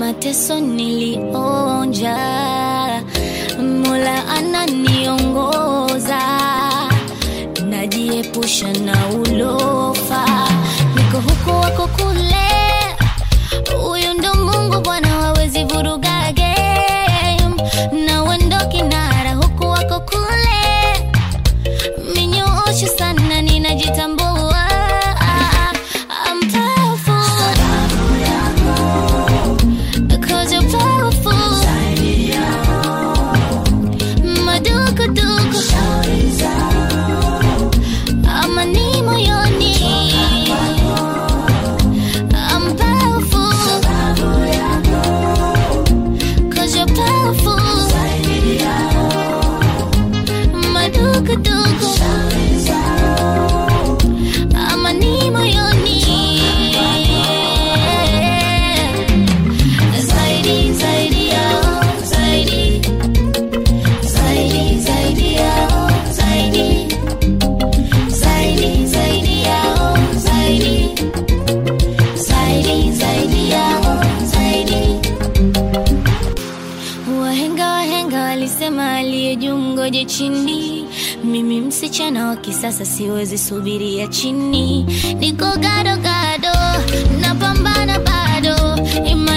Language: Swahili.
mateso nilionja, Mola ananiongoza, najiepusha na ulofa, niko huku wako kule, huyu ndo Mungu Bwana, hawezi vuruga game, na wendo kinara huku wako kule, minyoosho sana, ninajitambua I'm powerful because you're powerful. Madukuduku amani moyoni. I'm powerful cause you're powerful. Madukuduku amani moyoni. Zaidi, zaidi yao, zaidi. Zaidi, zaidi yao, zaidi. Zaidi, zaidi yao, zaidi. Zaidi, zaidi yao, zaidi. Wahenga wahenga walisema aliye juu mgoje chini. Mimi msichana wa kisasa siwezi subiria chini, niko gado gado, napambana bado, Ima